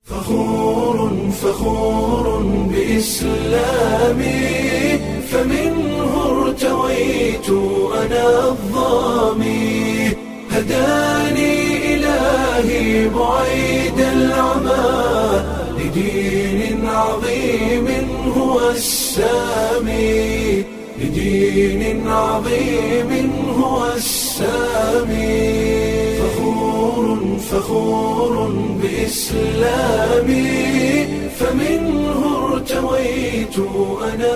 فخور فخور بإسلامي فمنه ارتويت أنا الظامي هداني إلهي بعيد العمى لدين عظيم هو السامي لدين عظيم هو السامي فخور فخور بإسلامي فمنه ارتويت أنا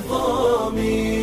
الظامي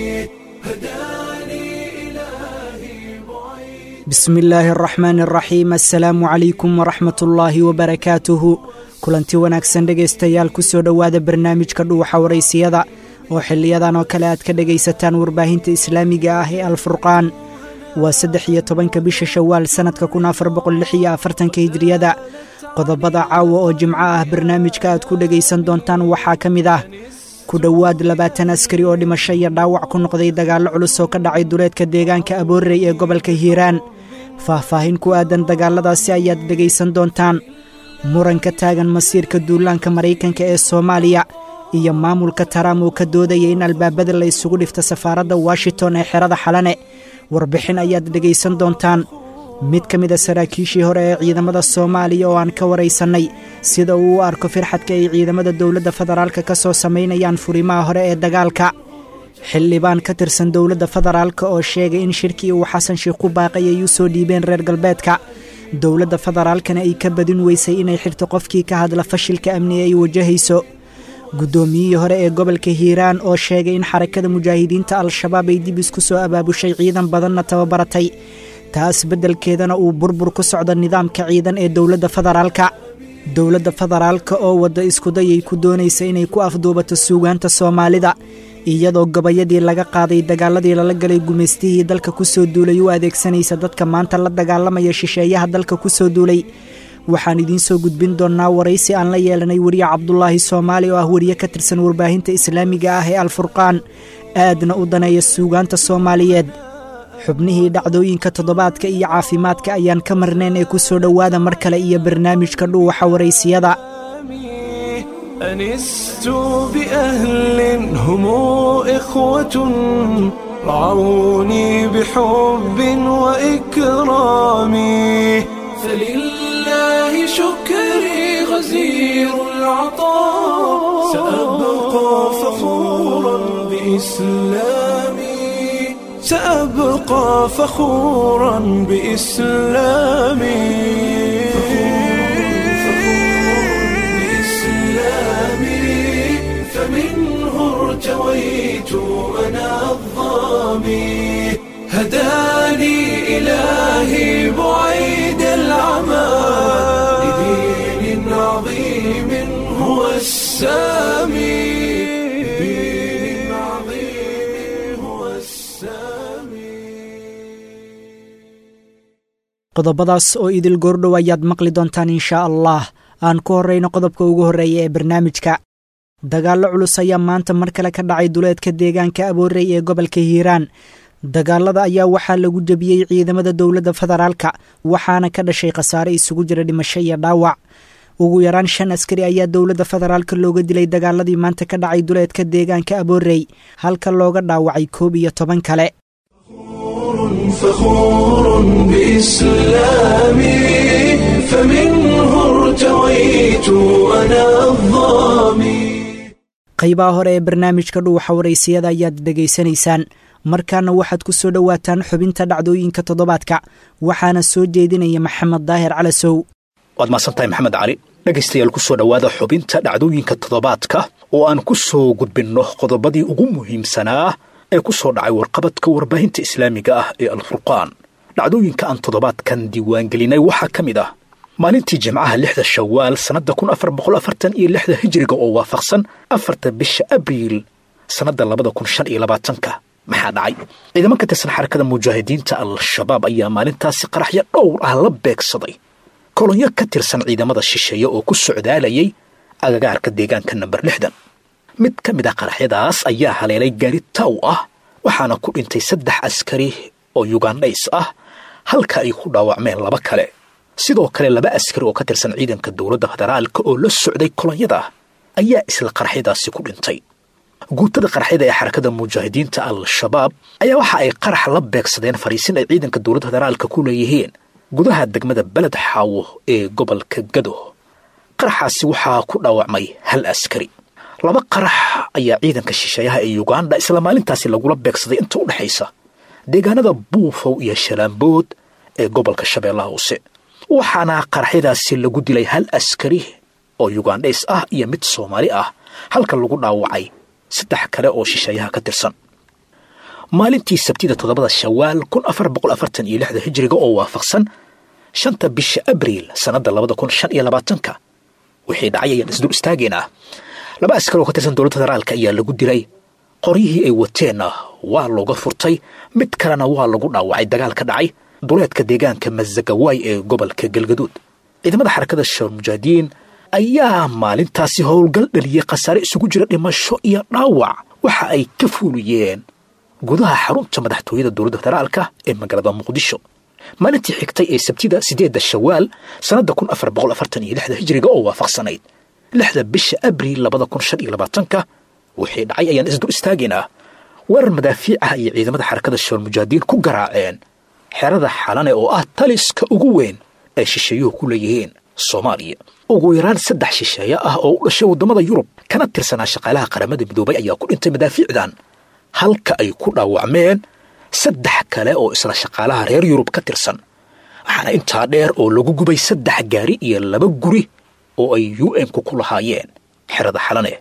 هداني إلهي بعيد bismi illaahi araxmaani araxiim assalaamu calaykum waraxmat ullaahi wabarakaatuhu kulanti wanaagsan dhegaystayaal kusoo dhowaada barnaamijka dhuuxa waraysiyada oo xiliyadan oo kale aad ka dhegaysataan warbaahinta islaamiga ah ee alfurqaan waa saddex iyo tobanka bisha shawaal sannadka kun afar boqol lix iyo afartanka hijriyada qodobada caawa oo jimco ah barnaamijka aad ku dhegaysan doontaan waxaa ka mid ah ku dhowaad labaatan askari oo dhimasho iyo dhaawac ku noqday dagaallo culus oo ka dhacay duleedka deegaanka aboorey ee gobolka hiiraan faahfaahin ku aadan dagaalladaasi ayaad dhegaysan doontaan muran ka taagan masiirka duulaanka maraykanka ee soomaaliya iyo maamulka taraam oo ka doodaya in albaabada la isugu dhifto safaaradda washington ee xerada xalane warbixin ayaad dhegaysan doontaan mid ka mid a saraakiishii hore ee ciidamada soomaaliya oo aan ka waraysannay sida uu u arko firxadka ay ciidamada dowladda federaalka ka soo samaynayaan furimaha hore ee dagaalka xildhibaan ka tirsan dowladda federaalka oo sheegay in shirkii uu xasan sheikh ku baaqay ay u soo dhiibeen reer galbeedka dowladda federaalkana ay ka badin weysay inay xirto qofkii ka hadla fashilka amni ay wajahayso guddoomiyihii hore ee gobolka hiiraan oo sheegay in xarakada mujaahidiinta al-shabaab ay dib isku soo abaabushay ciidan badanna tababaratay taas beddelkeedana uu burbur ku socdo nidaamka ciidan ee dowladda federaalka dowladda federaalka oo wadda iskuday ay ku doonaysa inay ku afduubato suugaanta soomaalida iyadoo gabayadii laga qaaday dagaaladii lala galay gumaystihii dalka ku soo duulay u adeegsanaysa dadka maanta la dagaalamaya shisheeyaha dalka ku soo duulay waxaan idiin soo gudbin doonnaa waraysi aan la yeelanay weriye cabdulaahi soomaali oo ah weriye ka tirsan warbaahinta islaamiga ah ee alfurqaan aadna u daneeya suugaanta soomaaliyeed xubnihii dhacdooyinka toddobaadka iyo caafimaadka ayaan ka marnayn ee ku soo dhowaada mar kale iyo barnaamijka dhuuxa waraysiyada أنست بأهل هم إخوة رعوني بحب وإكرام فلله شكري غزير العطاء سأبقى فخورا بإسلامي سأبقى فخورا بإسلامي بإسلامي فمنه ارتويت أنا الظامي هداني إلهي بعيد العمى لدين عظيم هو السامي لدين عظيم هو السامي qodobadaas oo idil goordhow ayaad maqli doontaan inshaa allah aan ku horrayno qodobka ugu horreeya ee barnaamijka dagaallo culus ayaa maanta mar kale ka dhacay duleedka deegaanka aboorey ee gobolka hiiraan dagaalada ayaa waxaa lagu jebiyey ciidamada dowladda federaalka waxaana ka dhashay khasaare isugu jira dhimasho iyo dhaawac ugu yaraan shan askari ayaa dowladda federaalka looga dilay dagaaladii maanta ka dhacay duleedka deegaanka aboorey halka looga dhaawacay koob iyo toban kale فخور بإسلامي فمنه ارتويت أنا الظامي qaybaha hore ee barnaamijka dhuuxa waraysiyada ayaad dhegaysanaysaan markaana waxaad ku soo dhowaataan xubinta dhacdooyinka toddobaadka waxaana soo jeedinaya maxamed daahir calasow waad mahadsantahay maxamed cali dhegaystayaal ku soo dhowaada xubinta dhacdooyinka toddobaadka oo aan ku soo gudbinno qodobadii ugu muhiimsanaa ee ku soo dhacay warqabadka warbaahinta islaamiga ah ee alfurqaan dhacdooyinka aan toddobaadkan diiwaangelinay waxaa ka mid ah maalintii jimcaha lixda shawaal sannadda kun afar boqol afartan iyo lixda hijiriga oo waafaqsan afarta bisha abriil sannadda labada kun shan iyo labaatanka maxaa dhacay ciidamo ka tirsan xarakada mujaahidiinta al-shabaab ayaa maalintaasi qaraxyo dhowr ah la beegsaday kolonyo ka tirsan ciidamada shisheeye oo ku socdaalayay agagaarka deegaanka namber lixdan mid ka mid ah qaraxyadaas ayaa haleelay gaari taw ah waxaana ku dhintay saddex askari oo yugandhays ah halka ay ku dhaawacmeen laba kale sidoo kale laba askari oo ka tirsan ciidanka dowladda federaalka oo la socday kolonyada ayaa isla qaraxyadaasi ku dhintay guutada qaraxyada ee xarakada mujaahidiinta al-shabaab ayaa waxa ay qarax la beegsadeen fariisin ay ciidanka dowladda federaalka ku leeyihiin gudaha degmada beled xaawo ee gobolka gado qaraxaasi waxaa ku dhaawacmay hal askari laba qarax ayaa ciidanka shisheeyaha ee yuganda isla maalintaasi lagula beegsaday inta u dhexaysa deegaanada buufow iyo shalaambood ee gobolka shabeellaha hoose waxaana qaraxyadaasi lagu dilay hal askari oo yugandhays ah iyo mid soomaali ah halka lagu dhaawacay saddex kale oo shisheeyaha ka tirsan maalintii sabtida toddobada shawaal kun afar boqol afartan iyo lixda hijriga oo waafaqsan shanta bisha abriil sannadda labada kun shan iyo labaatanka wixii dhacay ayaan isdul istaageynaa laba askar oo ka tirsan dowladda federaalka ayaa lagu dilay qoryihii ay wateenna waa looga furtay mid kalena waa lagu dhaawacay dagaal ka dhacay duleedka deegaanka masagawaay ee gobolka galgaduud ciidamada xarakada shabaab mujaahidiin ayaa maalintaasi howlgal dhaliyey khasaare isugu jira dhimasho iyo dhaawac waxa ay ka fuuliyeen gudaha xarunta madaxtooyada dowladda federaalka ee magaalada muqdisho maalintii xigtay ee sabtida sideedda shawaal sannadda kun afar boqol afartan iyo lixda hijriga oo waafaqsanayd lixda bisha abriil labada kun shan iyo labaatanka wixii dhacay ayaan isdul istaageynaa weerar madaafiic ah ayay ciidamada xarakada shabaal mujaahidiin ku garaaceen xerada xalane oo ah taliska ugu weyn ay shisheeyuhu ku leeyihiin soomaaliya ugu yaraan saddex shisheeye ah oo u dhashay waddamada yurub kana tirsanaa shaqaalaha qaramada midoobay ayaa ku dhintay madaafiicdan halka ay ku dhaawacmeen saddex kale oo isla shaqaalaha reer yurub ka tirsan waxaana intaa dheer oo lagu gubay saddex gaari iyo laba guri oo ay u n-ku ku lahaayeen xerada xalane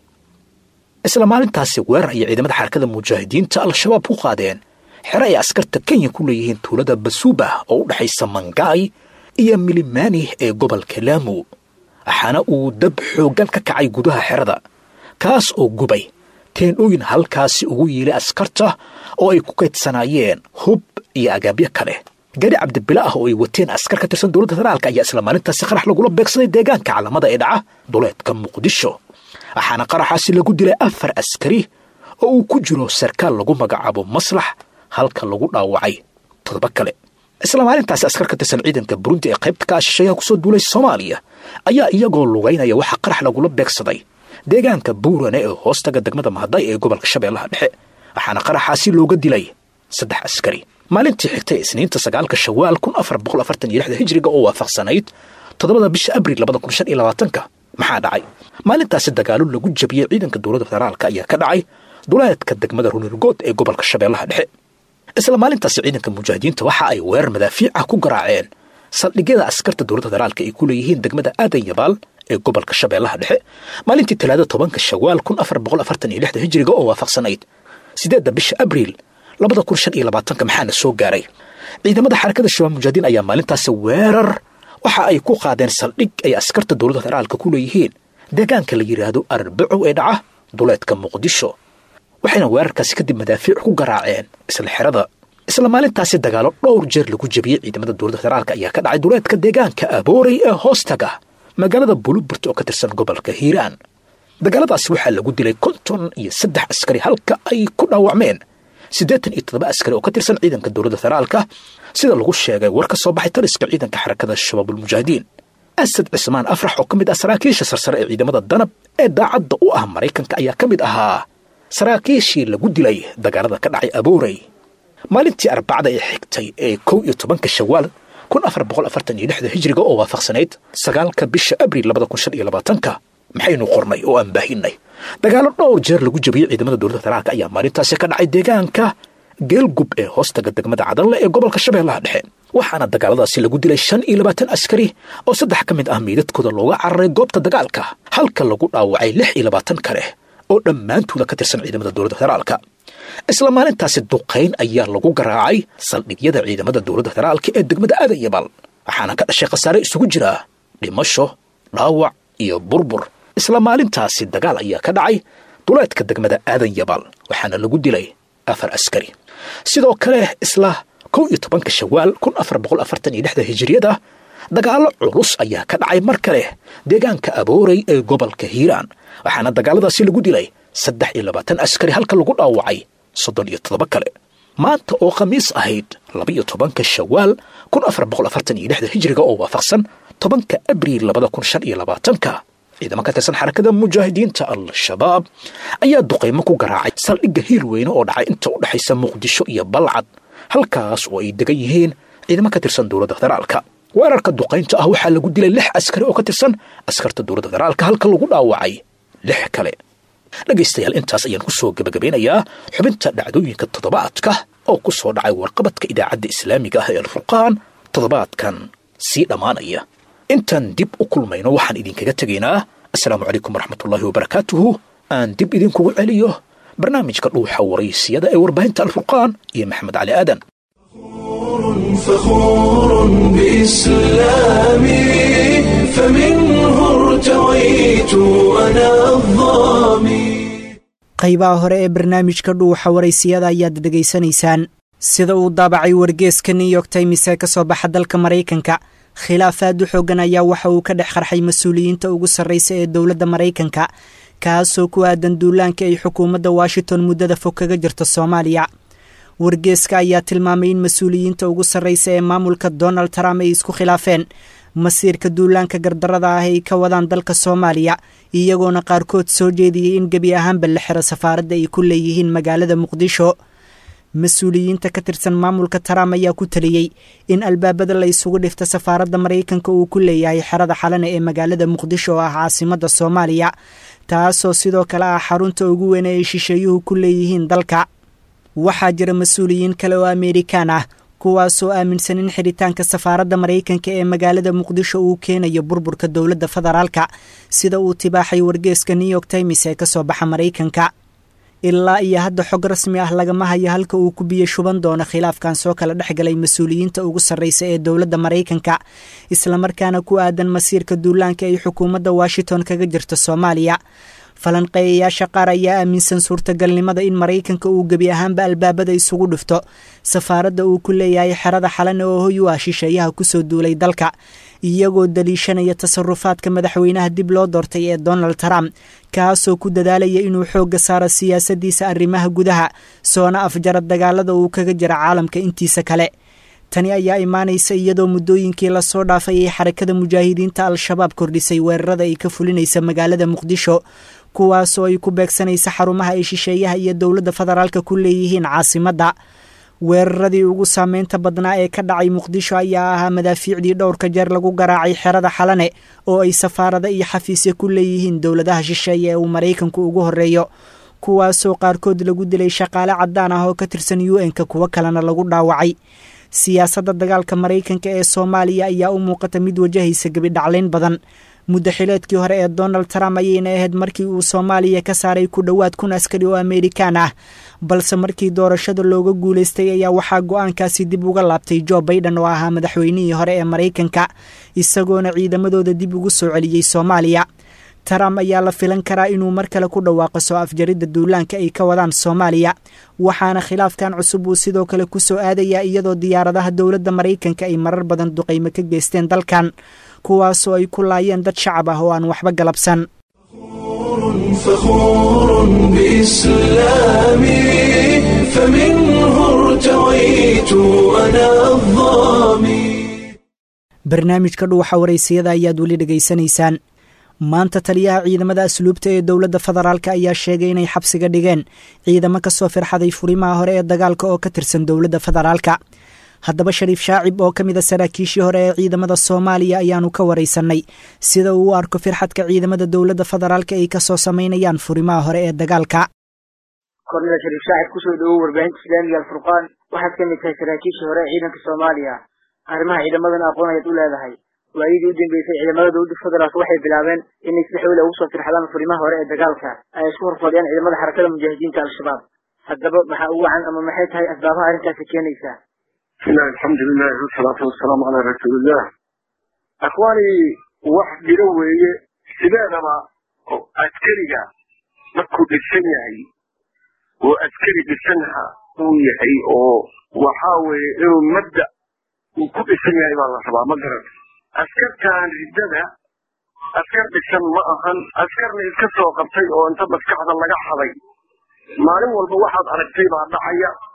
isla maalintaasi weerar ayay ciidamada xarakada mujaahidiinta al-shabaab ku qaadeen xero ay askarta kenya ku leeyihiin tuulada basuuba oo u dhexaysa mangaay iyo milimani ee gobolka laamu waxaana uu dab xooggan ka kacay gudaha xerada kaas oo gubay teendhooyin halkaasi ugu yiilay askarta oo ay ku kaydsanaayeen hub iyo agaabyo kale gaari cabdibile ah oo ay wateen askar ka tirsan dowladda federaalka ayaa isla maalintaasi qarax lagula beegsaday deegaanka calamada ee dhaca duleedka muqdisho waxaana qaraxaasi lagu dilay afar askari oo uu ku jiro sarkaal lagu magacaabo maslax halka lagu dhaawacay toddoba kale isla maalintaasi askar ka tirsan ciidanka burundi ee qaybta ka shisheeyaha kusoo duulay soomaaliya ayaa iyagoo lugaynaya waxaa qarax lagula beegsaday deegaanka buurane ee hoostaga degmada mahaday ee gobolka shabeellaha dhexe waxaana qaraxaasi looga dilay saddex askari maalintii xigtay isniinta sagaalka shawaal kun afar boqol afartan iyo lixda hijriga oo waafaqsanayd toddobada bisha abriil labada kun shan iyo labaatanka maxaa dhacay maalintaasi dagaalo lagu jabiyey ciidanka dowladda federaalka ayaa ka dhacay duleedka degmada runirgood ee gobolka shabeellaha dhexe isla maalintaasi ciidanka mujaahidiinta waxa ay weerar madaafiic ah ku garaaceen saldhigyada askarta dowladda federaalka ay ku leeyihiin degmada aadan yabaal ee gobolka shabeellaha dhexe maalintii talaada tobanka shawaal kun afar boqol afartan iyo lixda hijriga oo waafaqsanayd sideedda bisha abriil labada kun shan iyo labaatanka maxaana soo gaaray ciidamada xarakada shabaab mujaahidiin ayaa maalintaasi weerar waxa ay ku qaadeen saldhig ay askarta dowladda federaalka ku leeyihiin deegaanka la yidhaahdo arbacow ee dhaca duleedka muqdisho waxayna weerarkaasi kadib madaafiic ku garaaceen isla xerada isla maalintaasi dagaalo dhowr jeer lagu jebiyey ciidamada dowladda federaalka ayaa ka dhacay duleedka deegaanka aboorey ee hoostaga magaalada buluburt oo ka tirsan gobolka hiiraan dagaaladaasi waxaa lagu dilay konton iyo saddex askari halka ay ku dhaawacmeen siddeetan iyo toddoba askari oo ka tirsan ciidanka dowladda federaalka sida lagu sheegay war ka soo baxay taliska ciidanka xarakada shabaabulmujaahidiin asad cismaan afrax oo ka mid ah saraakiisha sarsare ee ciidamada danab ee daacadda u ah maraykanka ayaa ka mid ahaa saraakiishii lagu dilay dagaalada ka dhacay aboorey maalintii arbacada ee xigtay ee kow iyo tobanka shawaal kun afar boqol afartan iyo lixda hijriga oo waafaqsanayd sagaalka bisha abriil labada kun shan iyo labaatanka maxaynu qornay oo aan baahinay dagaalo dhowr jeer lagu jabiyey ciidamada dowladda federaalka ayaa maalintaasi ka dhacay deegaanka geelgub ee hoostaga degmada cadanle ee gobolka shabeellaha dhexe waxaana dagaaladaasi lagu dilay shan iyo labaatan askari oo saddex ka mid ah miidadkooda looga cararay goobta dagaalka halka lagu dhaawacay lix iyo labaatan kale oo dhammaantooda ka tirsan ciidamada dowladda federaalka isla maalintaasi duqayn ayaa lagu garaacay saldhigyada ciidamada dowladda federaalka ee degmada aadan yabaal waxaana ka dhashay khasaare isugu jira dhimasho dhaawac iyo burbur isla maalintaasi dagaal ayaa ka dhacay duleedka degmada aadan yabaal waxaana lagu dilay afar askari sidoo kale isla kow iyo tobanka shawaal kun afar boqol afartan iyo lixda hijiriyada dagaallo culus ayaa ka dhacay mar kale deegaanka aboorey ee gobolka hiiraan waxaana dagaaladaasi lagu dilay saddex iyo labaatan askari halka lagu dhaawacay soddon iyo toddoba kale maanta oo khamiis ahayd labaiyo tobanka shawaal kun afar boqol afartan iyo lixda hijriga oo waafaqsan tobanka abriil labada kun shan iyo labaatanka ciidamo ka tirsan xarakada mujaahidiinta al-shabaab ayaa duqaymo ku garaacay saldhigga hiirweyne oo dhacay inta u dhexaysa muqdisho iyo balcad halkaas oo ay degan yihiin ciidamo ka tirsan dowladda federaalka weerarka duqaynta ah waxaa lagu dilay lix askari oo ka tirsan askarta dowladda federaalka halka lagu dhaawacay lix kale dhegaystayaal intaas ayaan ku soo gebagabeynayaa xubinta dhacdooyinka toddobaadka oo ku soo dhacay warqabadka idaacadda islaamiga ah ee alfurqaan toddobaadkan sii dhammaanaya intaan dib u kulmayno waxaan idinkaga tegaynaa assalaamu calaykum waraxmatullaahi wabarakaatuhu aan dib idinkugu celiyo barnaamijka dhuuxa waraysiyada ee warbaahinta alfurqaan iyo maxamed cali aadan فخور بإسلامي فمنه ارتويت أنا الظامي qaybaha hore ee barnaamijka dhuuxa waraysiyada ayaad dhegaysanaysaan sida uu daabacay wargeeska new york times ee ka soo baxa dalka maraykanka khilaaf aad u xoogan ayaa waxa uu ka dhex qarxay mas-uuliyiinta ugu sarraysa ee dowladda maraykanka kaasoo ku aadan duulaanka ay xukuumadda washington muddada fog kaga jirta soomaaliya wargeeska ayaa tilmaamay in mas-uuliyiinta ugu sarraysa ee maamulka donald trump ay isku khilaafeen masiirka duulaanka gardarada ah ay ka wadaan dalka soomaaliya iyagoona qaarkood soo jeediyey in gebi ahaanba la xiro safaaradda ay ku leeyihiin magaalada muqdisho mas-uuliyiinta ka tirsan maamulka trump ayaa ku taliyey in albaabada la isugu dhifta safaaradda maraykanka uu ku leeyahay xerada xalane ee magaalada muqdisho oo ah caasimadda soomaaliya taasoo sidoo kale ah xarunta ugu weyn ee ay shisheeyuhu ku leeyihiin dalka waxaa jira mas-uuliyiin kale oo amerikaan ah kuwaasoo aaminsan in xidhitaanka safaaradda maraykanka ee magaalada muqdisho uu keenayo burburka dowladda federaalka sida uu tibaaxay wargeeska new york times ee kasoo baxa maraykanka ilaa iyo hadda xog rasmi ah lagama hayo halka uu ku biyo shuban doono khilaafkan soo kala dhex galay mas-uuliyiinta ugu sarraysa ee dowladda maraykanka islamarkaana ku aadan masiirka duulaanka ay xukuumadda washington kaga jirta soomaaliya falanqeeyayaasha qaar ayaa aaminsan suurtagalnimada in maraykanka uu gebi ahaanba albaabada isugu dhufto safaaradda uu ku leeyahay xerada xalane oo hoy u ah shisheeyaha kusoo duulay dalka iyagoo daliishanaya tasarufaadka madaxweynaha dib loo doortay ee donald trump kaasoo ku dadaalaya inuu xoogga saaro siyaasadiisa arrimaha gudaha soona afjara dagaalada uu kaga jira caalamka intiisa kale tani ayaa imaanaysa iyadoo muddooyinkii lasoo dhaafay ay xarakada mujaahidiinta al-shabaab kordhisay weerarada ay ka fulinaysa magaalada muqdisho kuwaasoo ay ku beegsanaysa xarumaha ay shisheeyaha iyo dowladda federaalka ku leeyihiin caasimadda weeraradii ugu saameynta badnaa ee ka dhacay muqdisho ayaa ahaa madaafiicdii dhowrka jeer lagu garaacay xerada xalane oo ay safaarada iyo xafiisya ku leeyihiin dowladaha shisheeye ee uu maraykanku ugu horreeyo kuwaasoo qaarkood lagu dilay shaqaale caddaan ah oo ka tirsan u n-ka kuwo kalena lagu dhaawacay siyaasadda dagaalka maraykanka ee soomaaliya ayaa u muuqata mid wajahaysa gebidhaclayn badan muddo xileedkii hore ee donald trump ayayna ahayd markii uu soomaaliya ka saaray ku dhowaad kun askari oo amerikaan ah balse markii doorashada looga guulaystay ayaa waxaa go-aankaasi dib uga laabtay jo baiden oo ahaa madaxweynihii hore ee maraykanka isagoona ciidamadooda dib ugu soo celiyey soomaaliya trump ayaa la filan karaa inuu mar kale ku dhawaaqo soo afjaridda duulaanka ay ka wadaan soomaaliya waxaana khilaafkan cusub uu sidoo kale ku soo aadayaa iyadoo diyaaradaha dowladda maraykanka ay marar badan duqaymo ka geysteen dalkan kuwaasoo ay ku laayeen dad shacab ah oo aan waxba galabsan فخور بإسلامي فمنه ارتويت أنا الظامي barnaamijka dhuuxa waraysiyada ayaad weli dhegaysanaysaan maanta taliyaha ciidamada asluubta ee dowladda federaalk ayaa sheegay inay xabsiga dhigeen ciidamo kasoo firxaday furimaha hore ee dagaalka oo ka tirsan dowladda federaalka haddaba shariif shaacib oo ka mid a saraakiishii hore ee ciidamada soomaaliya ayaanu ka waraysanay sida uu u arko firxadka ciidamada dowladda federaalka ay kasoo samaynayaan furimaha hore ee dagaalka kornida shariif shaacib kusoo dhawow warbaahinta islaamiga alfurqaan waxaad ka mid tahay saraakiishii hore ee ciidanka soomaaliya arrimaha ciidamadan aqoon ayaad u leedahay waayadii u dambeysay ciidamada dowladda federaalk waxay bilaabeen inay si xoole ugu soo firxadaan furimaha hore ee dagaalka ay isku horfadhiyaan ciidamada xarakada mujaahidiinta al-shabaab haddaba maxaa ugu wacan ama maxay tahay asbaabaha arrintaasi keenaysaa bismillahi alxamdulilahi wasalaatu wasalaamu calaa rasuulillah akhwaani wax jiro weeye sideedaba oo askariga markuu dhisan yahay oo askari dhisanha uu yahay oo waxaa weeye inuu mabda uu ku dhisan yahay baa la rabaa ma garan askartan riddada askar dhisan ma ahan askarna iska soo qabtay oo inta maskaxda laga xaday maalin walba waxaad aragtay baa dhacaya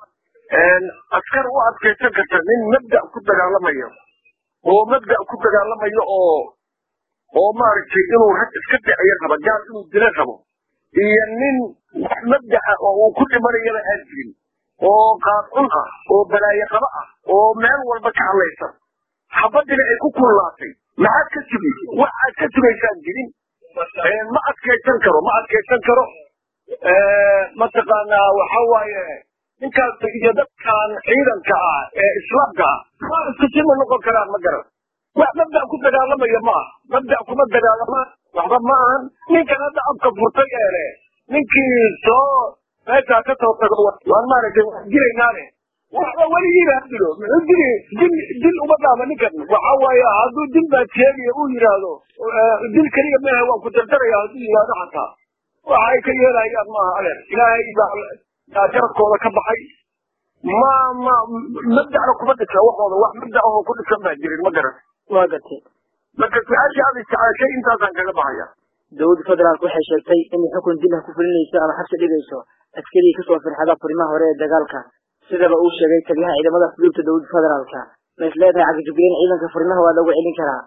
askar u adkaysan karta nin mabda ku dagaalamayo oo mabda ku dagaalamayo oo oo maaragtay inuu rag iska dhiciyo rabo gaal inuu dilo rabo iyo nin wax mabdaca oo uu ku dhimanayaba aan jirin oo qaadcun ah oo balaayo qaba ah oo meel walba ka hadlaysan xabadina ay ku kullaatay maxaad ka sugi wax aad ka sugaysaan jirin ma adkaysan karo ma adkaysan karo mataqaanaa waxa waaye ninkaas iyo dadkan ciidanka ah ee islaamka ah ma isku si ma noqon karaan ma garan wax mabda ku dagaalamaya ma aha mabda kuma dagaalamaan waxba ma ahan ninkan hadda afka furtay ee leh ninkii soo meeshaa ka soo tago waan maaragtay wax jiraynaane waxba weligiiba ha dilo muxuu dili dil dil uma dhaama ninkan waxa waaye hadduu dil baad sheegaya uu yidhaahdo dil keliya mehe waan ku dardaraya hadduu yidhaahdo xataa waxa ay ka yeelayaan maaha adeer ilaahay baa jarabkooda ka baxay ma ma mabdacna kuma dhisa waxooda wax mabdac ahoo ku dhisan baa jirin ma garan waa gartay marka su-aashii aad isticaashay intaasaan kaga baxaya dowladda federaalk waxay sheegtay inay xukun dil ah ku fulinayso ama xabsi dhigayso askarigii kasoo firxada furimaha hore ee dagaalka sidaba uu sheegay taliyaha ciidamada fuduubta dowladda federaalka ma is leedahay cagajugleyn ciidanka furimaha waa lagu celin karaa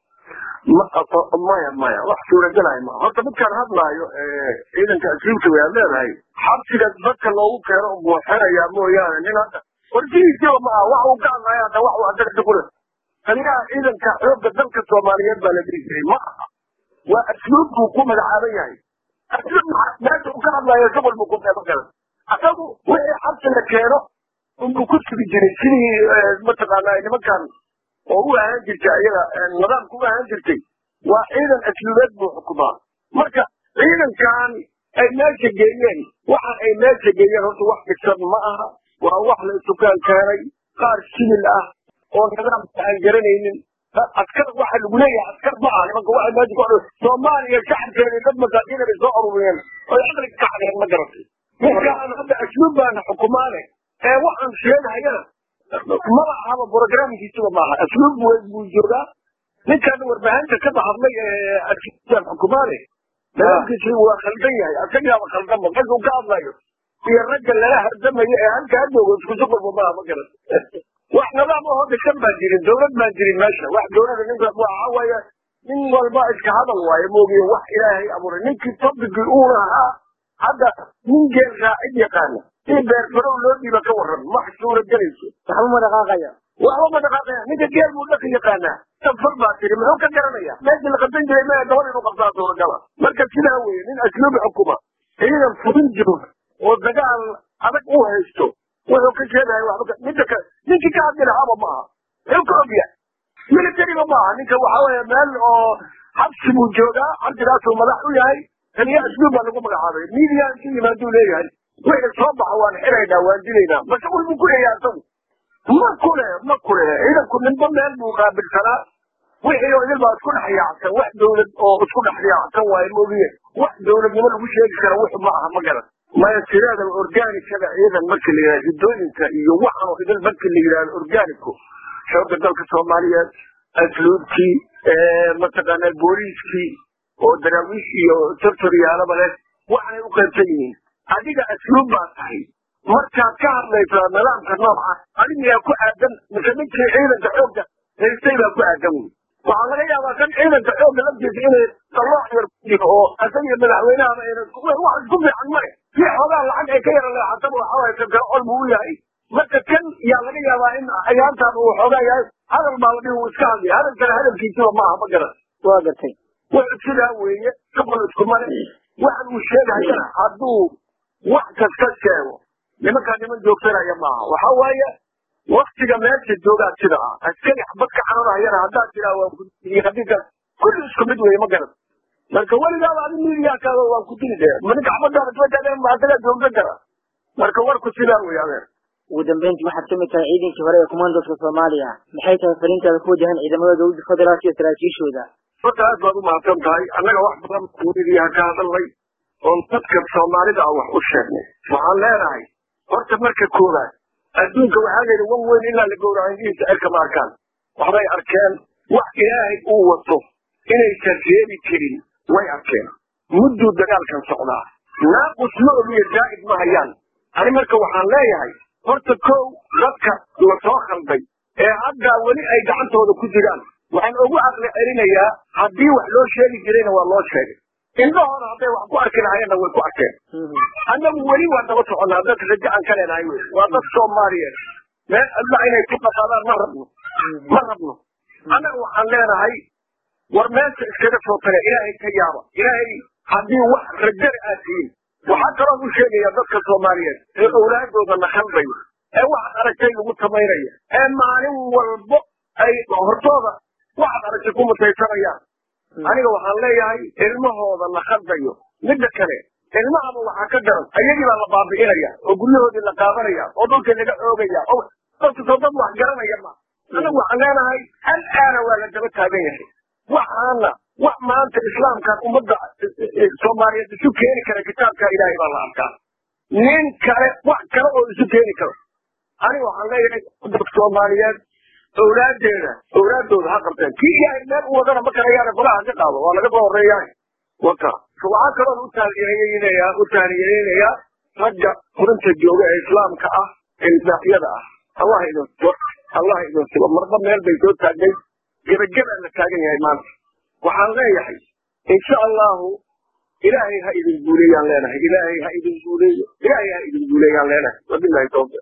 maya maya wax suuragelahay ma horta midkaan hadlaayo ciidanka asliibta way aad leedahay xabsiga dadka loogu keeno buuxinayaa mooyaane nin hadda warjihiisiba ma aha wax uu ka hadlaayo hadda wax uu adag kule taliyaha ciidanka xoogga dalka soomaaliyeed baa la dhihi jiray ma aha waa asluub buu ku magacaaban yahay asluub meesha uu ka hadlaayo shaqol buu ku meelo galan asagu wixii xabsi la keeno unbuu ku sugi jiray sidii mataqaanaa nimankan oo u ahaan jirtay ayaga nidaamka u ahaan jirtay waa ciidan asluubeed buu xukumaa marka ciidankan ay meesha geeyeen waxa ay meesha geeyeen horta wax dhisan ma aha waa wax la isukaan keenay qaar sibil ah oo nidaamka aan garanaynin askar waxa lagu leeyahay askar ma aha nimanka waxay meesha ku soomaaliya shacabkeeda dad masaakiin bay soo ururiyeen oy aqli ka xadeen ma garatay ninkaan hadda asluub baana xukumaane ee waxaan sheegahayana maba ahaba programkiisuba maaha asluub weyn buu joogaa ninkan warbaahinta ka hadlay ee asluubtan xukumaane nidaamkiisu waa khaldan yahay asagaaba khaldanba ragga uu ka hadlayo iyo ragga lala hardamayo ee halkaa joogo isku shuqulba maaha ma garan wax nidaam ahoo dhisan baa jirin dowlad baan jirin meesha wax dowlada ninka waxa waaye nin walba iska hadal waaye moogiye wax ilaahay abuuray ninkii tobigii uu lahaa hadda nin geel raacid yaqaana in beerfarow loo dhiiba ka waran wax suura gelayso waxba ma dhaqaaqaya waxba ma dhaqaaqaya ninka geel buu dhaqi yaqaanaa safar baa tiri muxuu ka garanaya meeshii la qabsan jiray maya dabada inuu qabsaa suuragala marka sidaa weeye nin asluubi xukuma ciidan fudin jiro oo dagaal adag u haysto wuxuu ka sheegaya waxba midda ka ninkii ka hadli lahaaba maaha muxuu ka ogya militariga maaha ninka waxa weeye meel oo xabsi buu joogaa xabsigaasuu madax u yahay taliya asluub baa lagu magacaabay miidiya intu yimaaduu leeyahay wixii soo baxa waan xiraynaa waan dilaynaa mashquul buu ku leeyahay asagu ma kule ma kule ciidanku ninba meel buu qaabilsanaa wixii oo idil baa isku dhex yaacsan wax dowlad oo isku dhex yaacsan waaye moogiye wax dowladnimo lagu sheegi kara wuxu ma aha ma garan maya sideeda organikada ciidan markii la yidhahdo hiddooyinka iyo waxan oo idil markii la yidhahdo organiku xoogga dalka soomaaliyeed asluubkii mataqaanaa booliiskii oo daraawiish iyo tortoriyaalaba leh waxanay u qaybsan yihiin adiga asluub baa tahay markaad ka hadlaysaa nidaamka nooca adigaa ku aadan mise ninkii ciidanka xoogga haystay baa ku aadan wey waxaa laga yaabaa kan ciidanka xoogga laftiisa inay dallooc yar ku jiro oo asaga iyo madaxweynahaba ayna wax isku fiican male si xoogaa lacag ay ka yara leexataba waxa waye kan kale col buu u yahay marka kan yaa laga yaabaa in ayaantaan uu xoogaa yahay hadal baa la dhihi uu iska hadlay hadalkana hadalkiisiba maaha ma garan waa gartay wuxuu sidaa weeye shaqol iskuma le waxan uu sheegayana hadduu wax kasta sheego nimankaa niman joogsanaya maaha waxa waaye waktiga meesha joogaa sida ah askari xabad ka xanunayana haddaad tiraa waa kudiyo hadinka kulli isku mid weeye ma garan marka weligaaba adi miidiyaakaada waan ku dili dee ninka xabadaada isla taageen ba asagaa joogsan kara marka warku sidaa weeye adeer ugu dambeyntii waxaad kamid tahay ciidankii hore ee kumandoska soomaaliya maxay tahay fariintaada ku wajahan ciidamada dowladda federaalk iyo saraakiishooda horta aad baad u mahadsan tahay annaga wax badan miidiyaha ka hadalnay oon dadka soomaalida ah wax u sheegnay waxaan leenahay horta marka koowaad adduunka waxaa la yidhi wan weyn ilaa la gowraco indhihiisa cirka ma arkaan waxbay arkeen wax ilaahay uu wato inaysan reebi karin way arkeen mudduu dagaalkan socdaa naaqus ma ogiyo zaa'id ma hayaan ani marka waxaan leeyahay horta kow dadka la soo khalday ee hadda weli ay gacantooda ku jiraan waxaan ugu aqli celinayaa haddii wax loo sheegi jirayna waa loo sheegay indhahooda hadday wax ku arki lahayeenna way ku arkeen annagu weli waa daba soconnaa dad rajo aan ka leenahay wey waa dad soomaaliyeed meel alla inay ku dhaqaadaan ma rabno ma rabno annaga waxaan leenahay war meesha iskaga soo tale ilaahay ka yaaba ilaahay haddii wax rajada aad tihiin waxaa kaloo u sheegaya dadka soomaaliyeed ee owlaadooda la khaldayo ee waxaad aragtay lagu samaynaya ee maalin walbo ay hortooda waxaad aragtay ku mutaysanayaan aniga waxaan leeyahay ilmahooda la khaldayo midda kale ilmahaba waxaa ka daran ayagii baa la baabi'inaya oo guryahoodii la qaadanaya oo dhulkii laga oogaya oo dadkasoo dad wax garanaya ma anagu waxaan leenahay hal aana waa la daba taagan yahay waxaana wax maanta islaamkan ummadda soomaaliyeed isu keeni kara kitaabka ilaahay baa la arkaa nin kale wax kale oo isu keeni karo aniga waxaan leeyahay dadka soomaaliyeed owlaadeeda owlaadooda ha qabteen kii ilaahay meel u wadana ma karayaane golaha ka qaado waa laga soo horeeyahay waka waxaa kaloon u taaliyeynaya u taaliyeynaya ragga furinta jooga ee islaamka ah ee islaafiyada ah allah idin allah idin sugo marba meel bay soo taagnay gebageba la taagan yahay maanta waxaan leeyahay insha allahu ilaahay ha idin guuleeyaan leenahay ilaahay ha idin guuleeyo ilaahay ha idin guuleeyaan leenahay wabillahi tawfiq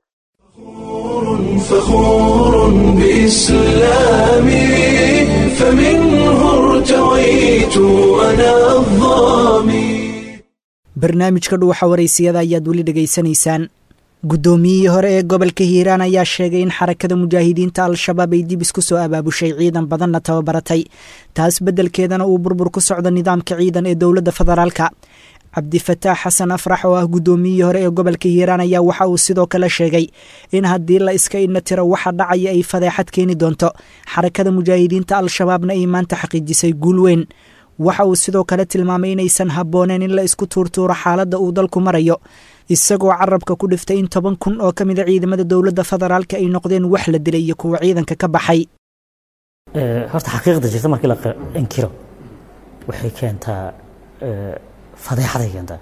فخور بإسلامي فمنه ارتويت أنا الظامي barnaamijka dhuuxa waraysiyada ayaad weli dhegaysanaysaan guddoomiyihii hore ee gobolka hiiraan ayaa sheegay in xarakada mujaahidiinta al-shabaab ay dib isku soo abaabushay ciidan badanna tababaratay taas beddelkeedana uu burbur ku socdo nidaamka ciidan ee dowladda federaalka cabdifataax xasan afrax oo ah guddoomiyihii hore ee gobolka hiiraan ayaa waxa uu sidoo kale sheegay in haddii la iska idna tiro waxa dhacaya ay fadeexad keeni doonto xarakada mujaahidiinta al-shabaabna ay maanta xaqiijisay guul weyn waxa uu sidoo kale tilmaamay inaysan habbooneen in la isku tuurtuuro xaaladda uu dalku marayo isagoo carabka ku dhiftay in toban kun oo ka mida ciidamada dowladda federaalka ay noqdeen wax la dilay iyo kuwa ciidanka ka baxay horta xaqiiqda jirta markii la inkiro waxay keentaa fadeexaday keentaa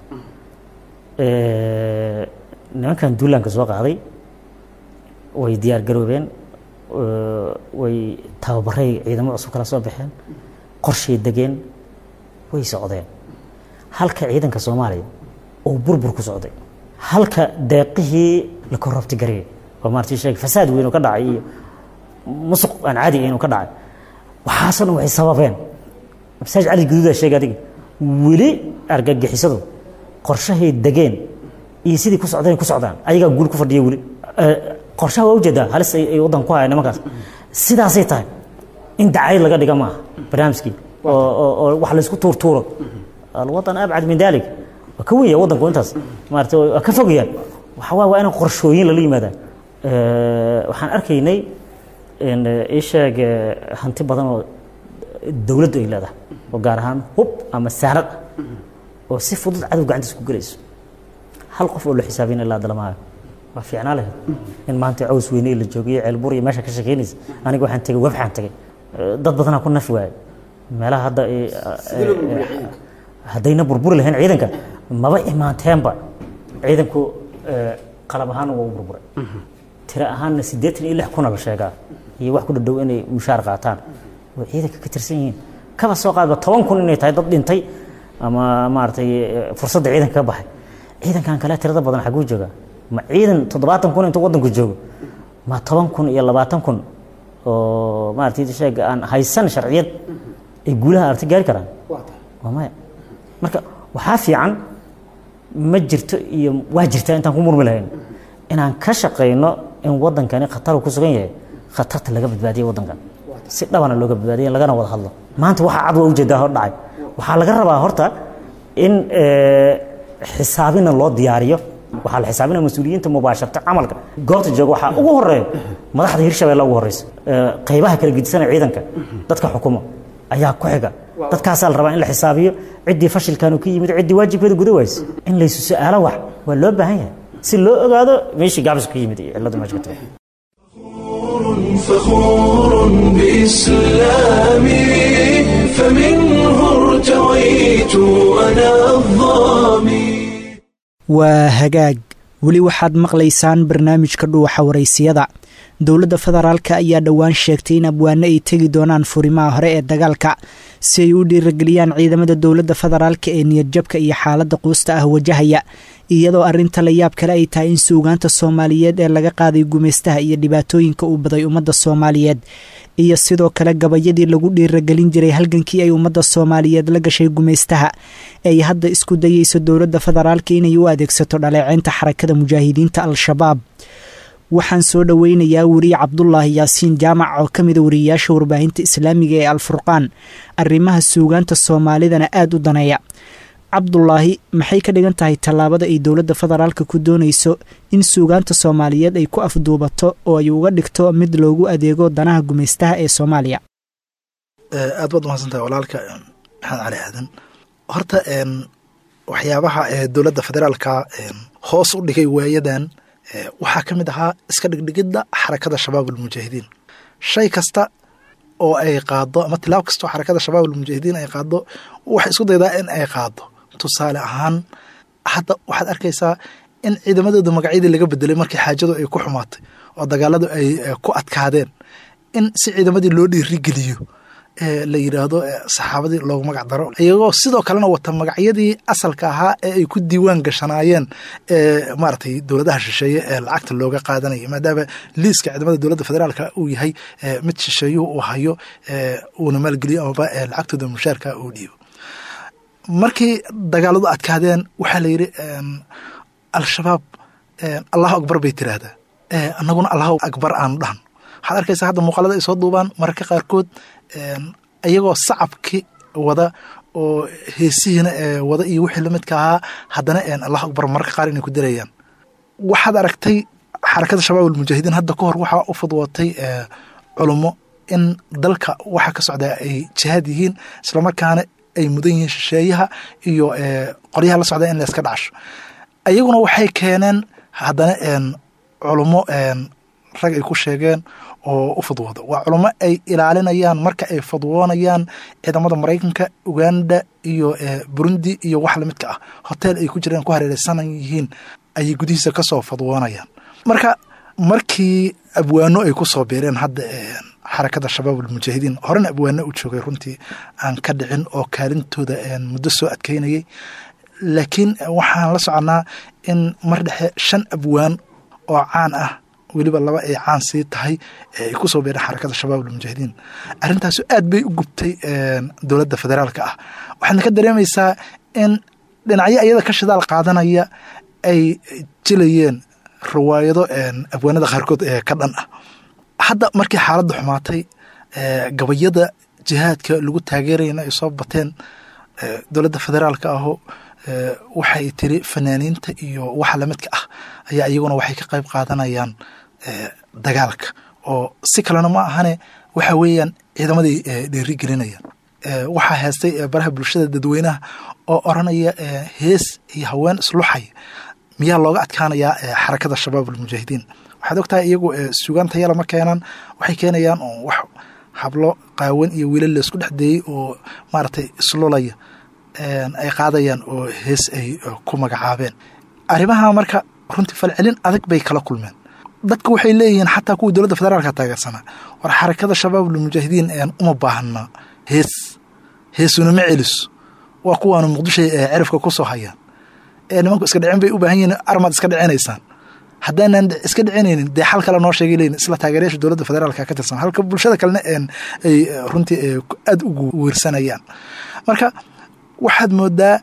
nimankan duulaanka soo qaaday way diyaar garoobeen way tababaray ciidamo cusub kala soo baxeen qorshay degeen way socdeen halka ciidanka soomaaliya uu burbur ku socday halka deeqihii la korrobti gareeyay oo maartii sheegay fasaad weyn oo ka dhacay iyo musuq aan caadi ahayn oo ka dhacay waxaasoo dhan waxay sababeen masaaj cali guduudaa sheegay adiga weli argagixisadu qorshahay degeen iyo sidii ku socdeen ku socdaan ayagaa guul ku fadhiya weli qorshaha waa ujeedaa halis ay waddanka ku hayaan nimankaas sidaasay tahay in dacayad laga dhiga maaha barnaamijkii oo wax laysku tuurtuuro alwadan abcad min dalik waa ka wenya waddanku intaas maarata waa ka fogayaan waxa waa waa in qorshooyin lala yimaadaan waxaan arkaynay ii sheeg hanti badan oo dowladdu ay leedahay oo gaar ahaan hub ama saanad ah oo si fudud cadow gacantiisa ku gelayso hal qof oo la xisaabin ilaa dalamaayo waa fiicnaa lahayd in maanta caws weyne la joogiyo ceelbur iyo meesha ka shekeynaysa aniga waxaan tegey webxaan tegey dad badanaa ku nafi waayay meelaha hadda haddayna burburi lahayn ciidanka maba imaanteenba ciidanku qalab ahaan waa u burburay tiro ahaanna siddeetan iyo lix kuna la sheegaa iyo wax ku dhadhow inay mushaar qaataan way ciidanka ka tirsan yihiin kaba soo qaadba toban kun inay tahay dad dhintay ama maaragtay fursadda ciidanka ka baxay ciidankan kale tirada badan xaguu joogaa ma ciidan toddobaatan kun intuu waddanku joogo ma toban kun iyo labaatan kun oo maaragtay sheeg aan haysan sharciyad ay guulaha aragti gaari karaan waa maya marka waxaa fiican ma jirto iyo waa jirtaa intaan ku murmi lahayn inaan ka shaqayno in waddankani khatar ku sugan yahay khatarta laga badbaadiya waddankan si dhabana looga badbaadiya lagana wada hadlo maanta waxaa cad waa ujeedaa hor dhacay waxaa laga rabaa horta in xisaabina loo diyaariyo waxaa la xisaabinaya mas-uuliyiinta mubaasharta camalka goobta jooga waxaa ugu horeeya madaxda hirshabeelle ugu horeysa qaybaha kala gedisanaya ciidanka dadka xukumo ayaa ku xiga dadkaasaa la rabaa in la xisaabiyo ciddii fashilkan ka yimid ciddii waajibkeeda guda wayse in laysu su-aalo wax waa loo baahan yahay si loo ogaado meeshii gaabis ka yimid iyo cilladu meesha ka tagay فخور بإسلامي فمنه ارتويت أنا الظامي waa hagaag weli waxaad maqlaysaan barnaamijka dhuuxa waraysiyada dowladda federaalka ayaa dhowaan sheegtay in abwaano ay tegi doonaan furimaha hore ee dagaalka si ay u dhiirageliyaan ciidamada dowladda federaalka ee niyadjabka iyo xaaladda quusta ah wajahaya iyadoo arrinta la yaab kale ay tahay in suugaanta soomaaliyeed ee laga qaaday gumaystaha iyo dhibaatooyinka uu baday ummadda soomaaliyeed iyo sidoo kale gabayadii lagu dhiiragelin jiray halgankii ay ummadda soomaaliyeed la gashay gumaystaha ay hadda isku dayeyso dowladda federaalka inay u adeegsato dhaleeceynta xarakada mujaahidiinta al-shabaab waxaan soo dhoweynayaa weriye cabdulaahi yaasiin jaamac oo ka mida wariyeyaasha warbaahinta islaamiga ee alfurqaan arrimaha suugaanta soomaalidana aada u daneeya cabdulaahi maxay ka dhigan tahay tallaabada ay dowladda federaalka ku doonayso in suugaanta soomaaliyeed ay ku afduubato oo ay uga dhigto mid loogu adeego danaha gumaystaha ee soomaaliya aad baad umahadsantahay walaalka maxamed cali aadan horta waxyaabaha dowladda federaalka hoos u dhigay waayadan waxaa ka mid ahaa iska dhigdhigidda xarakada shabaab almujaahidiin shay kasta oo ay qaado ama tilaab kasta oo xarakada shabaab almujaahidiin ay qaado waxay isku daydaa in ay qaado tusaale ahaan hadda waxaad arkaysaa in ciidamadooda magacyadii laga bedelay markii xaajadu ay ku xumaatay oo dagaaladu ay ku adkaadeen in si ciidamadii loo dhiirigeliyo la yidhaahdo saxaabadii loogu magac daro iyagoo sidoo kalena wata magacyadii asalka ahaa ee ay ku diiwaan gashanaayeen maaragtay dowladaha shisheeye ee lacagta looga qaadanaya maadaama liiska ciidamada dowladda federaalka uu yahay mid shisheeyuhu uu hayo uuna maalgeliyo amaba lacagtooda mushaarka uu dhiibo markii dagaaladu adkaadeen waxaa la yidhi al-shabaab allahu akbar bay tiraahdaa annaguna allahu akbar aanu dhahan waxaad arkaysaa hadda muuqaalada ay soo duubaan mararka qaarkood iyagoo sacabki wada oo heesihiina wada iyo wixii lamidka ahaa haddana allahu akbar mararka qaar inay ku dirayaan waxaad aragtay xarakada shabaab almujaahidiin hadda ka hor waxaa u fudwootay culummo in dalka waxa ka socdaa ay jihaad yihiin islamarkaana ay mudan yihiin shisheeyaha iyo qoryaha la socda in la iska dhacasho iyaguna waxay keeneen haddana culummo rag ay ku sheegeen oo u fudwooda waa culummo ay ilaalinayaan marka ay fadwoonayaan ciidamada maraykanka uganda iyo burundi iyo wax lamidka ah hotel ay ku jireen ku hareereysanan yihiin ayay gudihiisa kasoo fadwoonayaan marka markii abwaano ay ku soo biireen hadda xarakada shabaab almujaahidiin horena abwaano u joogay runtii aan ka dhicin oo kaalintooda muddo soo adkeynayay laakiin waxaan la soconaa in mar dhexe shan abwaan oo caan ah weliba laba ay caan sii tahay ay ku soo beereen xarakada shabaab almujaahidiin arrintaasu aad bay u gubtay dowladda federaalka ah waxaadna ka dareemaysaa in dhinacyo iyada ka shidaal qaadanaya ay jilayeen riwaayado abwaanada qaarkood ee ka dhan ah hadda markii xaaladda xumaatay gabayada jihaadka lagu taageerayana ay soo bateen dowladda federaalka aho waxay tiri fanaaniinta iyo waxa lamidka ah ayaa iyaguna waxay ka qayb qaadanayaan dagaalka oo si kalena ma ahane waxa weeyaan ciidamaday dhiiri gelinayaan waxaa heestay baraha bulshada dadweynaha oo oranaya hees iyo haween isluxaya miyaa looga adkaanayaa xarakada shabaab almujaahidiin waxaad ogtahay iyagu sugaanta yala ma keenaan waxay keenayaan wax hablo qaawan iyo wiilal laisku dhex deeyey oo maaragtay islulaya ay qaadayaan oo hees ay ku magacaabeen arrimaha marka runtii falcelin adag bay kala kulmeen dadka waxay leeyihiin xataa kuwii dowladda federaalka taageersanaa war xarakada shabaab almujaahidiin uma baahna hees heesuna ma celiso waa kuwaanu muqdisho cerifka ku soo hayaan nimanku iska dhicin bay u baahan yihiin armaad iska dhicinaysaan haddaanan iska dhicinaynin dee xal kale noo sheegay leyin isla taageerayaasha dowladda federaalka ka tirsan halka bulshada kalena ay runtii aada ugu weersanayaan marka waxaad moodaa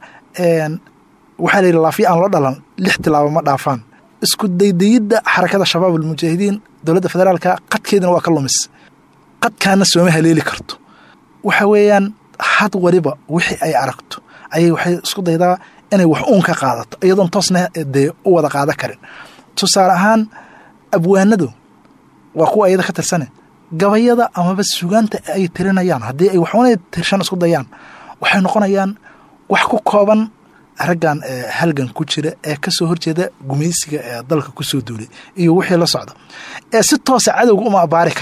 waxaa layidhi laafiya aan loo dhalan lix tilaabo ma dhaafaan isku daydayidda xarakada shabaab almujaahidiin dowladda federaalka qadkeedina waa ka lumis qadkaana sooma haleeli karto waxa weeyaan had waliba wixii ay aragto ayay waxay isku daydaa inay wax uun ka qaadato iyadoon toosna dee u wada qaada karin tusaale ahaan abwaanadu waa kuwa iyada ka tirsane gabayada amaba sugaanta ay tirinayaan haddii ay waxunay tirshan isku dayaan waxay noqonayaan wax ku kooban raggan halgan ku jira ee kasoo horjeeda gumaysiga ee dalka kusoo duulay iyo wixii la socda ee si toosa cadowga uma abaari karaan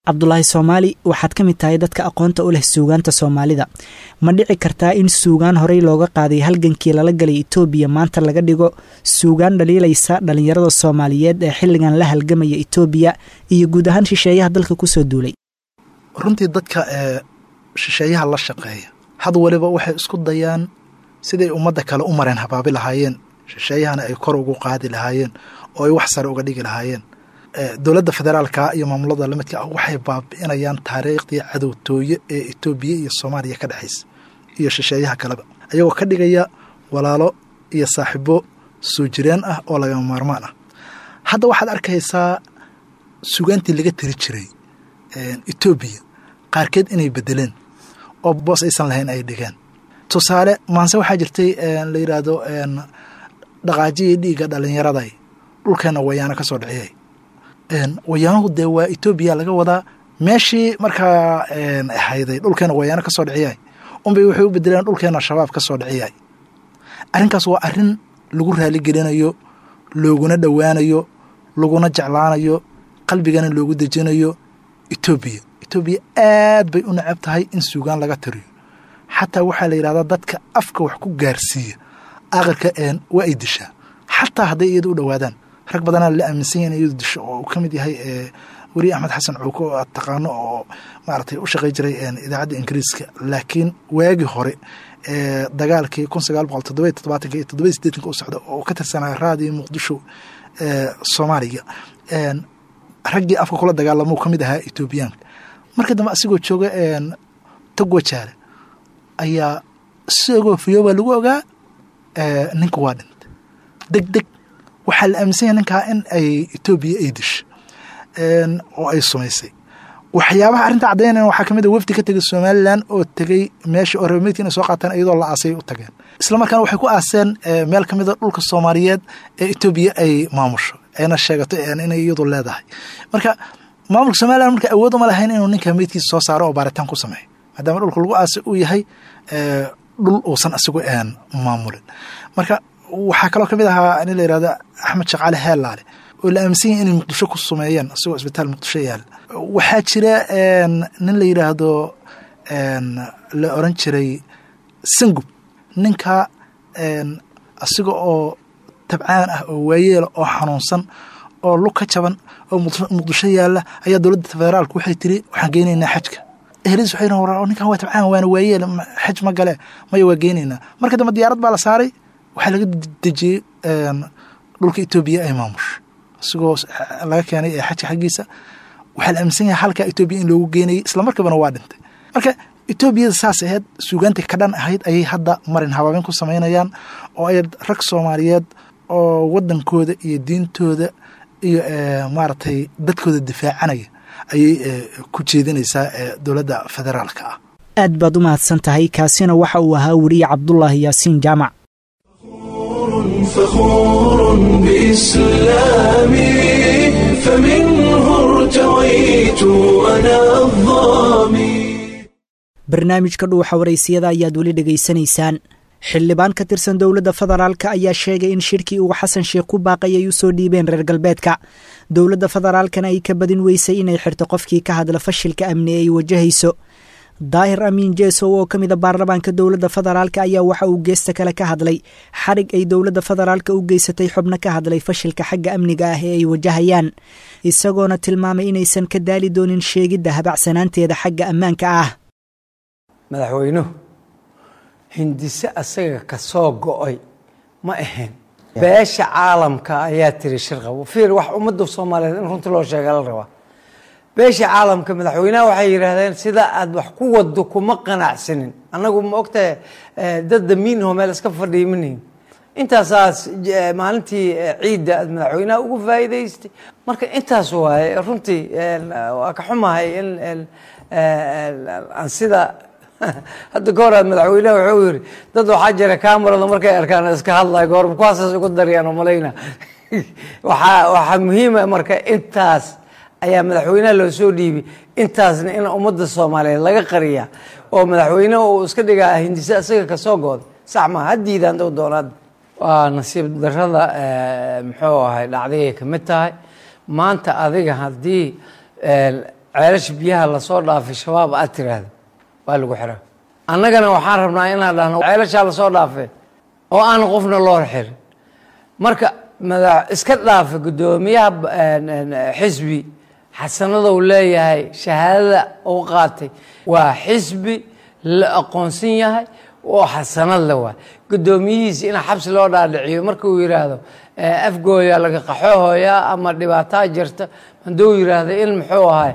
cabdulaahi soomaali waxaad ka mid tahay dadka aqoonta u leh suugaanta soomaalida ma dhici kartaa in suugaan horey looga qaaday halgankii lala galay etoobiya maanta laga dhigo suugaan dhaliilaysa dhallinyarada soomaaliyeed ee xilligan la halgamaya etoobiya iyo guud ahaan shisheeyaha dalka kusoo duulay runtii dadka ee shisheeyaha la shaqeeya had waliba waxay isku dayaan siday ummadda kale u mareen habaabi lahaayeen shisheeyahana ay kor ugu qaadi lahaayeen oo ay wax sare uga dhigi lahaayeen dowladda federaalka iyo maamulada lamidka ah waxay baabi'inayaan taariikhdii cadowtooye ee etoobiya iyo soomaaliya ka dhexaysa iyo shisheeyaha kaleba ayagoo ka dhigaya walaalo iyo saaxiibo soo jireen ah oo lagama maarmaan ah hadda waxaad arkaysaa sugaantii laga tiri jiray etoobiya qaarkeed inay bedeleen oo boos aysan lahayn ay dhigeen tusaale maanse waxaa jirtay la yidhaahdo dhaqaajiyii dhiigga dhallinyaraday dhulkeenna wayaano ka soo dhiciyay wayaanuhu dee waa etoobiya laga wadaa meeshii markaa ahayday dhulkeena wayaano ka soo dhiciyay unbay waxay u bedeleen dhulkeena shabaab ka soo dhiciyay arrinkaas waa arrin lagu raaligelinayo looguna dhowaanayo laguna jeclaanayo qalbigana loogu dejinayo etoobiya etoobiya aad bay u necab tahay in suugaan laga tiriyo xataa waxaa la yidhahdaa dadka afka wax ku gaarsiiya aqirka waa ay dishaa xataa hadday iyada u dhowaadaan rag badanaa la aaminsan yahin iyadu disho oo uu ka mid yahay weriye axmed xasan cuuko oo aad taqaano oo maaragtay u shaqay jiray idaacadda ingiriiska laakiin waagii hore dagaalkii kun sagaal boqol toddoba toddobaatanka iyo toddoba sideetanka u socda oo ka tirsanaa raadiyo muqdisho soomaaliya raggii afka kula dagaalamuu ka mid ahaa etoobiyaanka markii dambe asigoo jooga togwajaale ayaa isagoo fiyooba lagu ogaa ninka waa dhintay deg deg waxaa la aaminsan yahay ninkaa in ay etoobiya ay disho oo ay sumaysay waxyaabaha arrinta caddaynaya waxaa kamid a wafdi ka tegay somalilan oo tegey meesha oo reermeydka inay soo qaataan iyadoo la aasay u tageen isla markaana waxay ku aaseen meel ka mid a dhulka soomaaliyeed ee etoobiya ay maamusho ayna sheegato inay iyadu leedahay marka maamulka somalilan marka awood uma lahayn inuu ninka meydkiisa soo saaro oo baaritaan ku sameeyo maadaama dhulka lagu aasay uu yahay dhul uusan asigu maamulin marka waxaa kaloo kamid ahaa nin la yihahdo axmed shaqaale heelaale oo la aaminsan yahay inay muqdisho ku sumeeyeen isagoo isbitaal muqdisho yaal waxaa jira nin la yidhaahdo la oran jiray sangub ninka asiga oo tabcaan ah oo waayeela oo xanuunsan oo lug ka jaban oo muqdisho yaalla ayaa dowladda federaalka waxay tiri waxaan geynaynaa xajka eheladiis waxay yihin war ninkan waa tabcaan waana waayeel xaj ma gale maya waa geynaynaa marka dambe diyaarad baa la saaray waxaa laga dejiyey dhulka etoobiya ay maamusho isigoo laga keenay xajka xaggiisa waxaa la aaminsan yahay halkaa etoobiya in loogu geenayay islamarkiibana waa dhintay marka etoobiyada saas ahayd suugaantii ka dhan ahayd ayay hadda marin habaabin ku samaynayaan oo ay rag soomaaliyeed oo wadankooda iyo diintooda iyo maaragtay dadkooda difaacanaya ayay ku jeedinaysaa dowladda federaalka ah aad baad u mahadsan tahay kaasina waxa uu ahaa weriye cabdulaahi yaasiin jaamac فخور بإسلامي فمنه ارتويت أنا الظامي barnaamijka dhuuxa waraysiyada ayaad weli dhegaysanaysaan xildhibaan ka tirsan dowladda federaalka ayaa sheegay in shirkii uu xasan sheekh ku baaqay ay u soo dhiibeen reer galbeedka dowladda federaalkana ay ka badin weysay inay xirto qofkii ka hadla fashilka amni ay wajahayso daahir amiin jeesow oo ka mida baarlamaanka dowladda federaalka ayaa waxa uu geesta kale ka hadlay xadhig ay dowladda federaalka u geysatay xubno ka hadlay fashilka xagga amniga ah ee ay wajahayaan isagoona tilmaamay inaysan ka daali doonin sheegidda habacsanaanteeda xagga ammaanka ah madaxweynuhu hindise asaga ka soo go-ay ma ahayn beesha caalamka ayaa tiri shirqabo fiir wax ummadda soomaaliyeed in runtii loo sheega la rabaa beesha caalamka madaxweynaha waxay yidhaahdeen sida aad wax ku wado kuma qanacsanin annagu ma ogtahay dad damiinho meel iska fadhiya manihin intaasaas maalintii ciidda aad madaxweynaha ugu faa'iidaystay marka intaas waaye runtii waa ka xumahay in aan sida hadda ka hor aad madaxweynaha wuxuu yiri dad waxaa jira camerada markay arkaan iska hadlaya goor kuwaasaas ugu darayaan malayna waxaa waxaa muhiima marka intaas ayaa madaxweynaha loo soo dhiibay intaasna in ummadda soomaaliyeed laga qariya oo madaxweyne uu iska dhigaa hindise isaga kasoo gooda sax maa haddiidaan dow doonaad waa nasiib darada muxuu ahay dhacdayay ka mid tahay maanta adiga haddii ceelasha biyaha lasoo dhaafay shabaab aad tiraahdo waa lagu xiraa annagana waxaan rabnaa inaan dhahno ceelashaa lasoo dhaafay oo aan qofna loo xirin marka mada iska dhaafa guddoomiyaha xisbi xasanadou leeyahay shahaadada uu qaatay waa xisbi la aqoonsan yahay oo xasanad le waay guddoomiyihiisa in xabsi loo dhaadhiciyo marka uu yidhaahdo afgooya laga qaxoohooyaa ama dhibaataa jirta hadduu yidhaahdo in muxuu ahay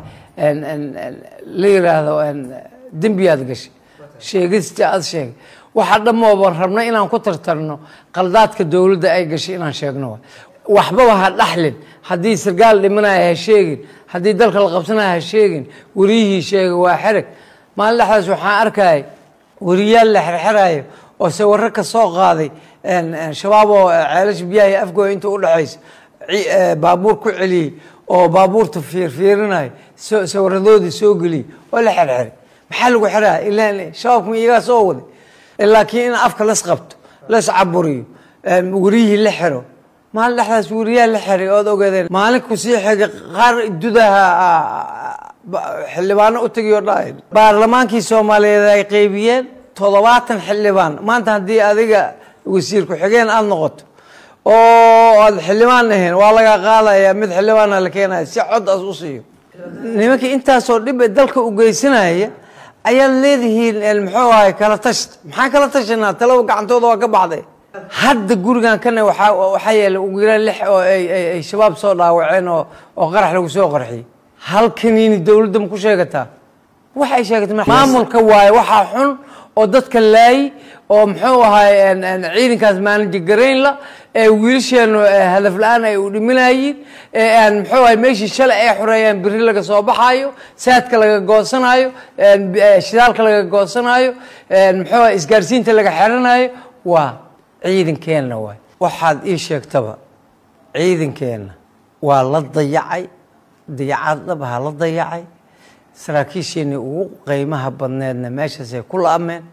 la yidhaahdo dembiyaad gashay sheegista aad sheegay waxaa dhammooban rabna inaan ku tartarno qaldaadka dowladda ay gashay inaan sheegno waay waxbaba ha dhaxlin haddii sargaal dhimanaya ha sheegin haddii dalka la qabsanaya ha sheegin weriyihii sheega waa xereg maalin dhexdaas waxaan arkayay weriyaal la xerxerayo oo sawirro ka soo qaaday shabaab oo ceelasha biyaha afgooya inta udhexaysa baabuur ku celiyey oo baabuurta fiirfiirinayo sawiradoodii soo geliyey oo la xerxeray maxaa lagu xeraya ilaan shabaabkuma iyagaa soo waday laakiin in afka las qabto las caburiyo weriyihii la xero maalin dhexdaas weriyaa la xeray ood ogeedeen maalin kusii xigay qaar dudaha xildhibaano u tegiyo dhahay baarlamaankii soomaaliyeed ay qeybiyeen toddobaatan xildhibaan maanta haddii adiga wasiir ku-xigeen aada noqoto oo aad xildhibaan ahayn waa laga qaadaya mid xildhibaana la keenaya si cod as u siiyo nimankii intaasoo dhib dalka u geysanaya ayaad leedihiin muxuu ahay kala tashta maxaan kala tashanaa talaba gacantooda waa ka baxday hadda gurigan kana waxaa waxaa yeelay ugu yaraan lix oo ay shabaab soo dhaawaceen oo oo qarax lagu soo qarxiyey halkaniini dowladda ma ku sheegataa waxay sheegatay maamulka waaye waxaa xun oo dadka laayi oo muxuu ahay ciidankaas maanaji garaynla ee wiilasheenu hadaf la-aan ay u dhiminayiin ee aan muxuu ahay meeshii shalay ay xoreeyaan biri laga soo baxaayo saadka laga goosanayo shidaalka laga goosanayo muxuu ahay isgaarsiinta laga xeranayo waa ciidankeenna waay waxaad ii sheegtaba ciidankeenna waa la dayacay dayacaad dhabaha la dayacay saraakiisheenii ugu qiimaha badneedna meeshaasay ku la-ameen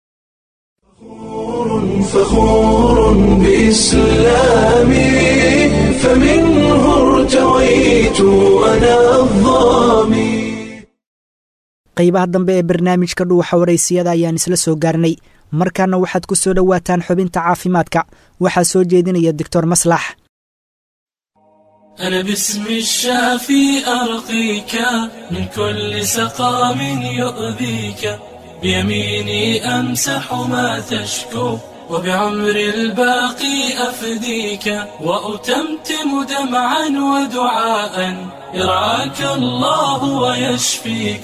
فخور بإسلامي فمنه ارتويت أنا الظامي qaybaha dambe ee barnaamijka dhuuxa waraysiyada ayaan isla soo gaarnay markaana waxaad ku soo dhowaataan xubinta caafimaadka waxaa soo jeedinaya doctor maslax أنا باسم الشافي أرقيك من كل سقام يؤذيك بيميني أمسح ما تشكو وبعمر الباقي أفديك وأتمتم دمعا ودعاء يرعاك الله ويشفيك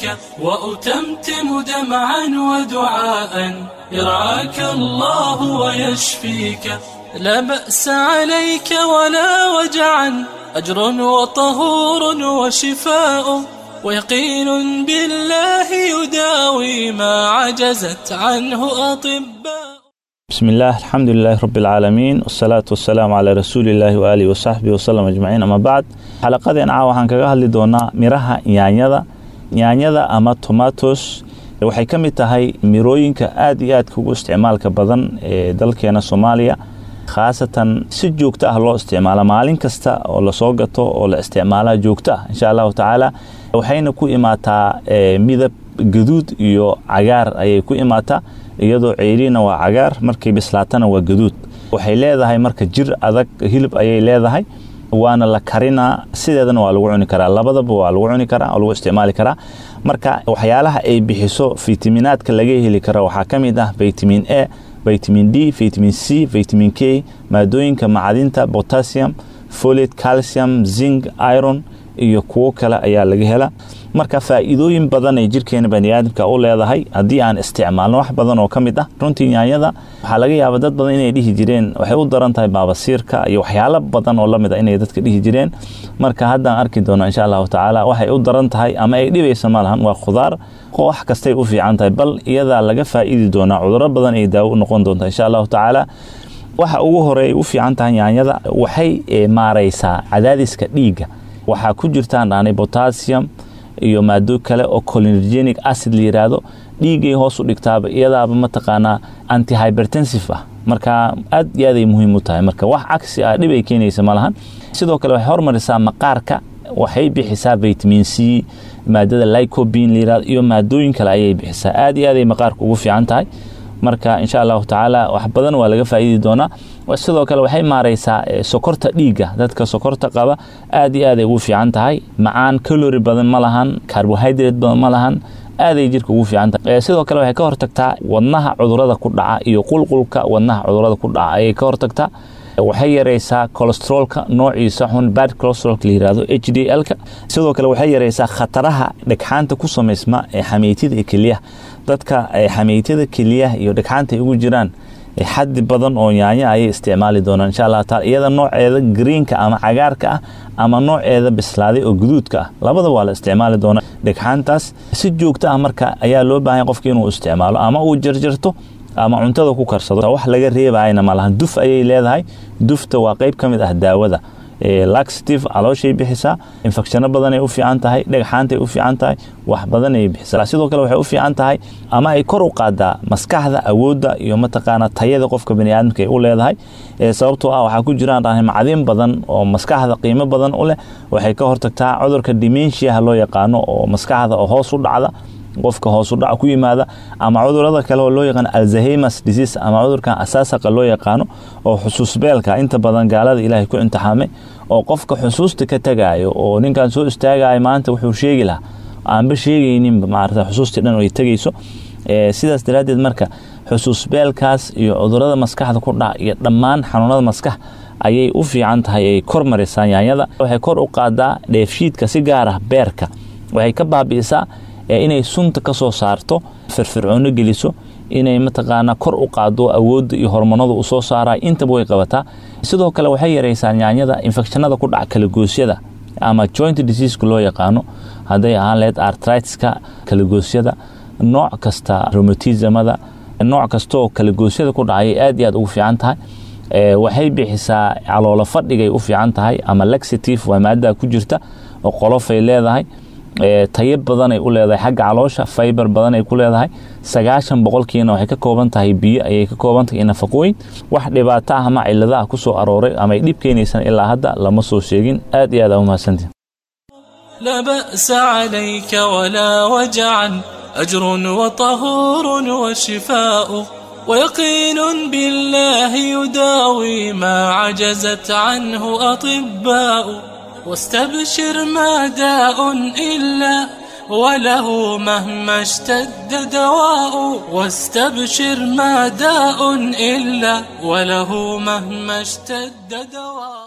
وأتمتم دمعا ودعاء يرعاك الله ويشفيك لا بأس عليك ولا وجعا أجر وطهور وشفاء ويقين بالله يداوي ما عجزت عنه أطباء بسم الله الحمد لله رب العالمين والصلاة والسلام على رسول الله وآله وصحبه وسلم أجمعين أما بعد xalaqadeen caa waxaan kaga hadli doonaa miraha yaanyada yaanyada ama tomatos waxay ka mid tahay mirooyinka aad iyo aadka ugu isticmaalka badan ee dalkeena soomaaliya khaasatan si joogto ah loo isticmaala maalin kasta oo lasoo gato oo la isticmaalaa joogto ah insha allahu tacaala waxayna ku imaataa midab gaduud iyo cagaar ayay ku imaataa iyadoo ceeriina waa cagaar markay bislaatana waa gaduud waxay leedahay marka jir adag hilib ayay leedahay waana la karinaa sideedana waa lagu cuni karaa labadaba waa lagu cuni karaa oo lagu isticmaali karaa marka waxyaalaha ay bixiso fitaminaadka laga heli karo waxaa ka mid ah vitamin a vitamin d vitamin c vitamin k maadooyinka macdinta potassium folate calcium zinc iron iyo kuwo kale ayaa laga hela marka faa'iidooyin badan ay jirkeena baniaadamka u leedahay haddii aan isticmaalno wax badan oo ka mid ah runtii yaanyada waxaa laga yaaba dad badan inay dhihi jireen waxay u daran tahay baabasiirka iyo waxyaalo badan oo lamid a inay dadka dhihi jireen marka haddaan arki doono insha allahu tacaala waxay u daran tahay ama ay dhibaysa malahan waa khudaar wax kastay u fiican tahay bal iyadaa laga faa'iidi doonaa cuduro badan ay daawo u noqon doontaa insha allahu tacaala waxa ugu horeey u fiican tahay yaanyada waxay maaraysaa cadaadiska dhiigga waxaa ku jirtaan dhaanay potassium iyo maado kale oo cholinergenic acid la yiraahdo dhiiggay hoos u dhigtaaba iyadaaba mataqaanaa antihypertensive ah marka aad iyo aaday muhiim u tahay marka wax cagsi ah dhib ay keenaysa malahan sidoo kale waxay hormarisaa maqaarka waxay bixisaa vitamin c maadada lycobin layirahdo iyo maadooyin kale ayay bixisaa aad iyo aad ay maqaarka ugu fiican tahay marka insha allahu tacaala wax badan waa laga faa'iidi doonaa sidoo kale waxay maareysaa sokorta dhiigga dadka sokorta qaba aad iyo aad ay ugu fiican tahay macaan kalori badan ma lahan carbohydrate badan ma lahan aaday jirka ugu fiican tahay sidoo kale waxay ka hortagtaa wadnaha cudurada ku dhaca iyo qulqulka wadnaha cudurada ku dhaca ayay ka hortagtaa waxay yareysaa colostrolka noociisa xun bad colostrolka la yirahdo h d l-ka sidoo kale waxay yareysaa khataraha dhegxaanta ku samaysma ee xameytida iyo keliyaha dadka xameytada keliyaha iyo dhegxaanta ay ugu jiraan xaddi badan oo yaanya ayay isticmaali doonaan insha allah taala iyada nooceeda greenka ama cagaarka ah ama nooceeda bislaaday oo guduudka ah labada waa la isticmaali doonaa dhegxaantaas si joogto ah marka ayaa loo baahanya qofka inuu isticmaalo ama uu jarjarto ama cuntada ku karsado wax laga reebayana malahan duf ayay leedahay dufta waa qeyb ka mid ah daawada laxative calooshay bixisaa infecshano badanay u fiican tahay dhegxaantay u fiican tahay wax badanay bixisaa sidoo kale waxay u fiican tahay ama ay kor u qaadaa maskaxda awoodda iyo mataqaana tayada qofka baniaadamka ay u leedahay sababtoo ah waxaa ku jiraan macdin badan oo maskaxda qiimo badan u leh waxay ka hortagtaa cudurka dimenshiaha loo yaqaano oo maskaxda oo hoos u dhacda qofka hoosu dhac ku yimaada ama cudurada kale oo loo yaqaano alzaheimas disease ama cudurkan asaasaqa loo yaqaano oo xusuusbeelka inta badan gaalada ilaahay ku imtixaamay oo qofka xusuusta ka tagayo oo ninkan soo istaagayo maanta wuxuu sheegi lahaa aanba sheegayninba maarata xusuustii dhan ay tegayso sidaas daraaddeed marka xusuusbeelkaas iyo cudurada maskaxda ku dhaca iyo dhammaan xanuunada maskax ayay u fiican tahay ay kor marisaan yaanyada waxay kor u qaadaa dheefshiidka si gaar ah beerka waxay ka baabi'isaa inay sunta ka soo saarto firfircoono geliso inay mataqaanaa kor u qaado awoodda iyo hormonada u soo saara intaba way qabataa sidoo kale waxay yareysaa yaanyada infectionada ku dhaca kalagoosyada ama joint diseaska loo yaqaano hadday ahaan laheyd artritiska kalagoosyada nooc kasta romatismada nooc kastaoo kalagoosyada ku dhacayay aad iyo aad ugu fiican tahay waxay bixisaa caloolo fadhigay u fiican tahay ama laxative waa maadada ku jirta oo qolofay leedahay tayo badanay u leedahay xagga caloosha faybar badanay ku leedahay sagaashan boqolkiina waxay ka kooban tahay biyo ayay ka kooban tahay nafaqooyin wax dhibaato ah ama ciladaha ku soo arooray ama ay dhib keenaysan ilaa hadda lama soo sheegin aad iyo aad aa umahadsantihin لا بأس عليك ولا وجعا أجر وطهور وشفاء ويقين بالله يداوي ما عجزت عنه أطباء واستبشر ما داء إلا وله مهما اشتد دواء واستبشر ما داء إلا وله مهما اشتد دواء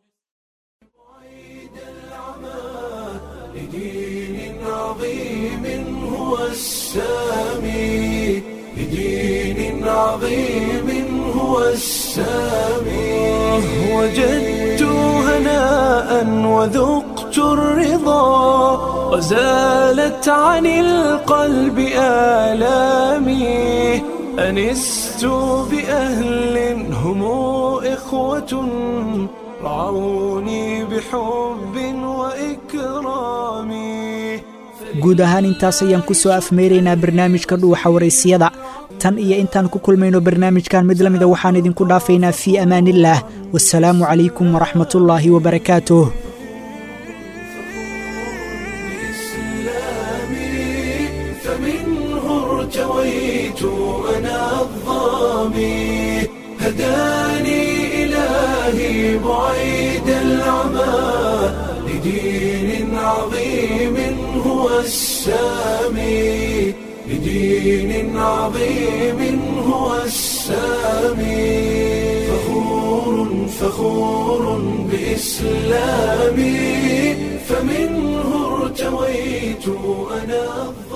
لدين عظيم هو السامي لدين عظيم هو السامي وجدت هناء وذقت الرضا وزالت عن القلب آلامي أنست بأهل هم إخوة رعوني بحب وإكرام guud ahaan intaas ayaan ku soo afmeeraynaa barnaamijka dhuuxa waraysiyada tan iyo intaan ku kulmayno barnaamijkan mid la mida waxaan idinku dhaafaynaa fii amaaniillaah wasalaamu calaykum waraxmatullaahi wabarakaatuh فمنه ارتويت أنا الظامي هداني إلهي بعيد العمى لدين عظيم هو السامي لدين عظيم هو السامي فخور فخور بإسلامي فمنه ارتويت أنا الظامي